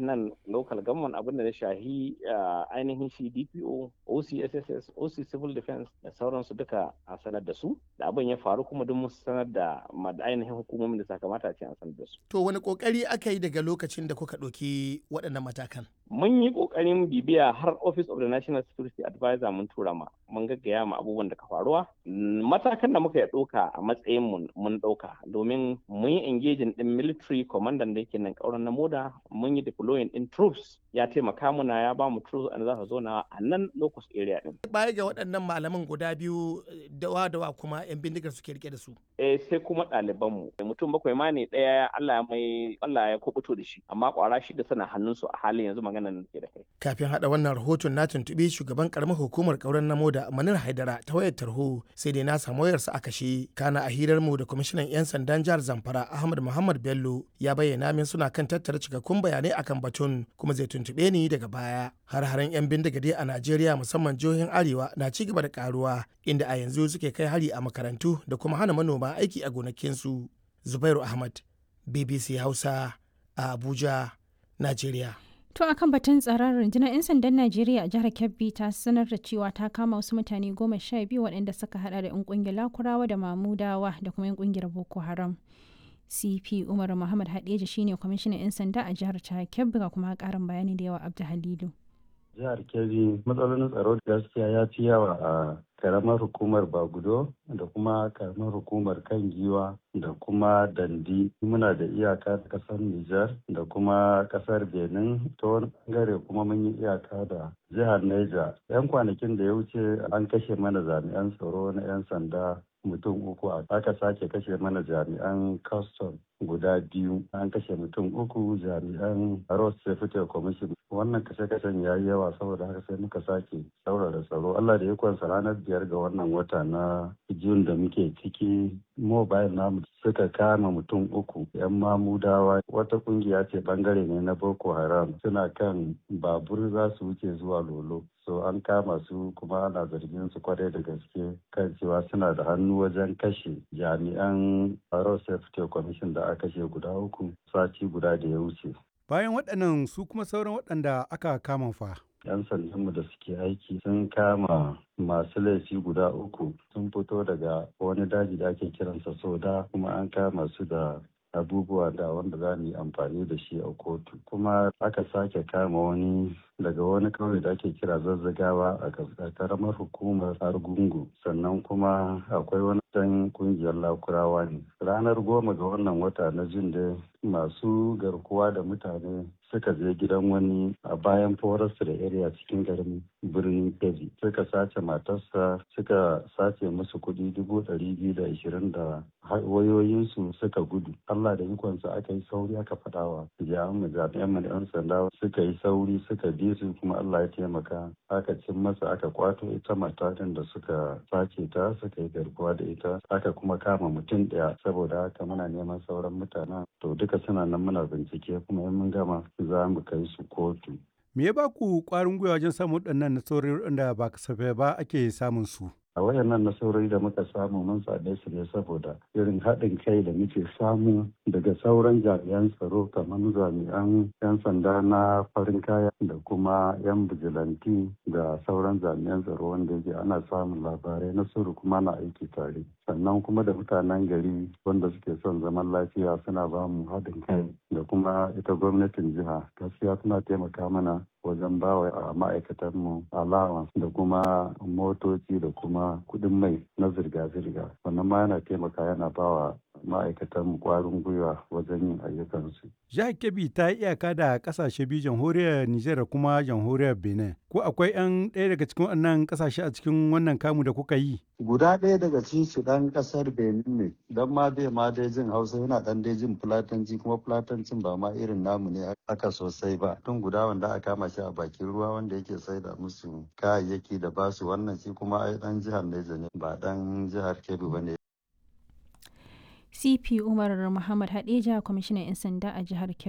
nan local government abin da ya shahi ainihin shi DPO, OCSSS, OC Civil Defense da sauransu duka a sanar da su da abin ya faru kuma duk mun sanar da ainihin hukumomin da sakamata a ce an sanar da su. To wani kokari aka yi daga lokacin da kuka ɗauki waɗannan matakan? Mun yi kokarin bibiya har Office of the National Security Advisor mun tura ma mun gaggaya ma abubuwan da ka faruwa. Matakan da muka ya ɗauka a matsayin mun ɗauka domin mun yi engaging din military commandant da yake nan kauran na moda mun yi deploying in troops ya taimaka muna ya ba mu troops an za su zo na a nan locus area din. Baya ga waɗannan malaman guda biyu dawa dawa kuma yan bindigar suke rike da su. Eh sai kuma ɗaliban mu mutum bakwai ma ne ɗaya Allah ya mai Allah ya kubuto da shi amma kwara shi da sana hannun su a halin yanzu magana nan ke da kai. Kafin haɗa wannan rahoton na tuntuɓi shugaban karamar hukumar kauran na moda Manir Haidara ta wayar tarho sai dai na samu wayarsa a kashe kana a hirar mu da kwamishinan 'yan sandan jihar Zamfara Ahmad Muhammad Bello ya bayyana min suna kan tattara cikakkun bayanai akan batun kuma zai tuntube ni daga baya. Har-haren 'yan bindigade a Najeriya musamman jihohin Arewa na ci gaba da karuwa inda a yanzu suke kai hari a makarantu da kuma hana manoma aiki a gonakinsu. Zubairu Ahmad, BBC Hausa a Abuja, Najeriya. To akan batun tsaron rundunar 'yan sandan Najeriya a jihar Kebbi ta sanar da cewa ta kama wasu mutane goma sha biyu waɗanda suka hada da 'yan ƙungiyar Lakurawa da Mamudawa da kuma 'yan ƙungiyar Boko Haram. CP Umar Muhammad Hadeja shine kwamishinan 'yan sanda a jihar ta Kebbi ga kuma ƙarin bayani da yawa Abdu Halilu. Jihar Kebbi matsalolin tsaro gaskiya ya fi yawa a karamar hukumar Bagudo da kuma karamar hukumar kan giwa da kuma dandi muna da iyaka da kasar Nijar da kuma kasar Benin ta wani bangare kuma mun yi iyaka da jihar Niger. 'Yan kwanakin da ya wuce an kashe mana jami'an tsaro na 'yan sanda mutum uku aka sake kashe mana jami'an custom guda biyu an kashe mutum uku jami'an road safety commission wannan kashe-kashen ya yi yawa saboda haka sai muka sake saurara tsaro allah da ikonsa ranar biyar ga wannan wata na jun da muke ciki mobile namu suka kama mutum uku yan mamudawa wata kungiya ce bangare ne na boko haram suna kan babur za su wuce zuwa lolo so an kama su kuma ana zargin su kwarai da gaske kan cewa suna da hannu wajen kashe jami'an road safety commission da aka kashe guda uku sati guda da ya wuce bayan waɗannan su kuma sauran waɗanda aka kama fa 'yan sandanmu da suke aiki sun kama masu laifi guda uku sun fito daga wani daji da ake kiransa soda kuma an kama su da abubuwa da wanda za mu yi amfani da shi a kotu kuma aka sake kama wani daga wani kauye da ake kira zazzagawa a karamar hukumar argungu sannan kuma akwai wani dan kungiyar lakurawa ne ranar goma ga wannan wata na jin da masu garkuwa da mutane suka je gidan wani a bayan forest da area cikin garin birnin kebbi suka sace matarsa suka sace musu kuɗi dubu ɗari biyu da ashirin da wayoyinsu suka gudu allah da ikonsa aka yi sauri aka faɗawa jami'an jami'an mu yan sanda suka yi sauri suka bi su kuma allah ya taimaka aka cin masa aka kwato ita matakan da suka sace ta suka yi garkuwa da ita aka kuma kama mutum ɗaya saboda haka muna neman sauran mutanen to duka suna nan muna bincike kuma in mun gama za mu kai su kotu. Me ya ba ku ƙwarin gwiwa wajen samun waɗannan nasarori waɗanda ba kasafai ba ake samun su? a wayannan nasarori da muka samu mun same su ne saboda irin haɗin kai da muke samu daga sauran jami'an tsaro kamar jami'an 'yan sanda na farin kaya da kuma 'yan bijilanti da sauran jami'an tsaro wanda yake ana samun labarai na sirri kuma na aiki tare sannan kuma da mutanen gari wanda suke son zaman lafiya suna ba mu haɗin kai da kuma ita gwamnatin jiha gaskiya suna taimaka mana wajen bawa ma'aikatanmu allowance da kuma motoci da kuma kudin mai na zirga-zirga wannan ma yana taimaka yana bawa ma'aikatan kwarin gwiwa wajen yin ayyukansu. Jihar Kebbi ta yi iyaka da kasashe biyu jamhuriyar Nijar da kuma jamhuriyar Benin. Ko akwai 'yan ɗaya daga cikin wannan kasashe a cikin wannan kamu da kuka yi? Guda ɗaya daga cikin su ɗan ƙasar Benin ne, don ma dai ma dai jin Hausa yana ɗan dai jin Fulatanci kuma Fulatancin ba ma irin namu ne aka sosai ba. Tun guda wanda aka kama shi a bakin ruwa wanda yake saida musu kayayyaki da basu wannan shi kuma ai ɗan jihar Neja ne ba ɗan jihar Kebbi ba ne. CP Umar Muhammad Hadeja kwamishinan 'yan sanda a jihar Kebbi.